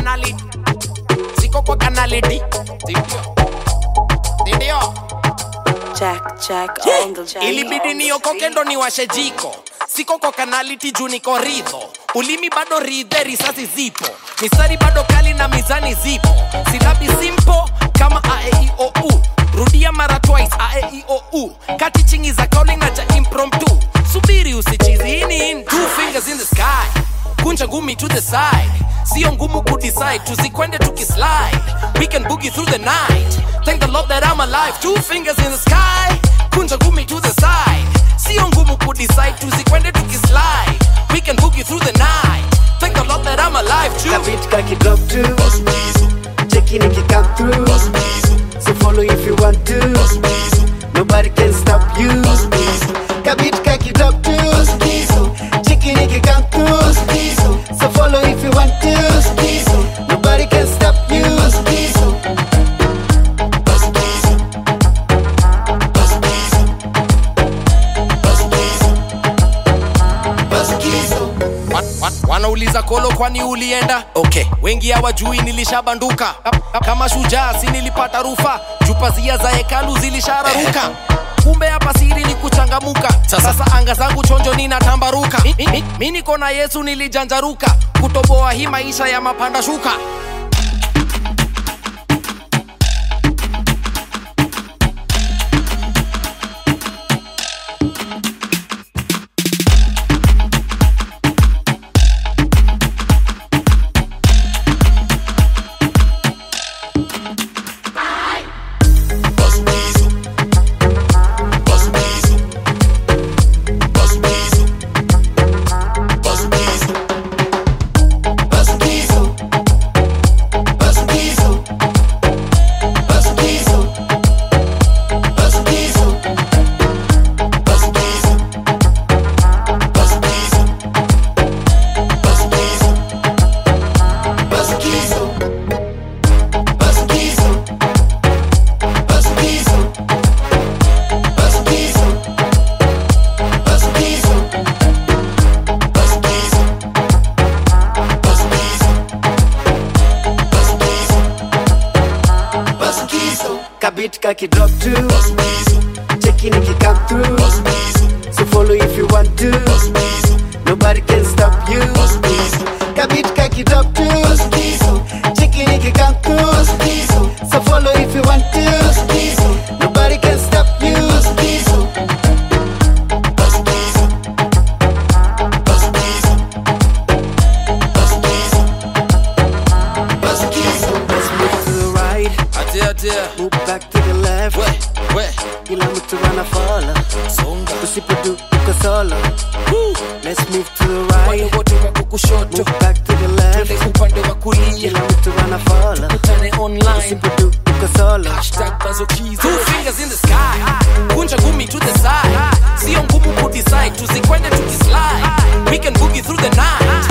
kanali siko kwa kanali D sindio sindio Jack, Jack, on the Jack. ilibidi niokoke ndo niwashe jiko siko kwa kanaliti juu niko ridho ulimi bado ridhe risasi zipo mistari bado kali na mizani zipo silabi simpo kama aeiou rudia mara twice aeiou kati chingi za kauli na cha impromptu subiri usichizi ini in two fingers in the sky kunja ngumi to the side sio ngumu kudecide tusikwende tukislide we can boogie through the night thank the lord that i'm alive two fingers in the sky kunja ngumi to the side sio ngumu kudecide tusikwende tukislide we can boogie through the night thank the lord that i'm alive too Kabit kaki drop to Cheki niki come through So follow if you want to Nobody can stop you Kabit kaki drop to Cheki niki come through So follow if you want to Nobody can stop you Wa- wa- wanauliza kolo kwani ulienda okay wengi hawajui nilishabanduka kama shujaa si nilipata rufa jupazia za hekalu zilishararuka kumbe hapa siri ni kuchangamuka sasa anga zangu chonjo ninatambaruka mi, mi, mi, mi niko na yesu nilijanjaruka kutoboa hii maisha ya mapanda shuka Kabit kaki drop to Cheki niki come through So follow if you want to Nobody can stop you Kabit kaki drop to Cheki niki come through So follow if you want to Nobody can stop you Let's move to the right atia atia Move back to the left we we Kila mtu anafollow songa Usipodu uko solo Let's move to the wale right wote wako kushoto Move back to the twende left upande wa kulia Kila mtu anafollow tukutane online Usipodu uko solo Hashtag Bazokizo. Two fingers in the sky kunja ngumi to the side sio ngumu kudecide tusikwende tukislide we can boogie through the night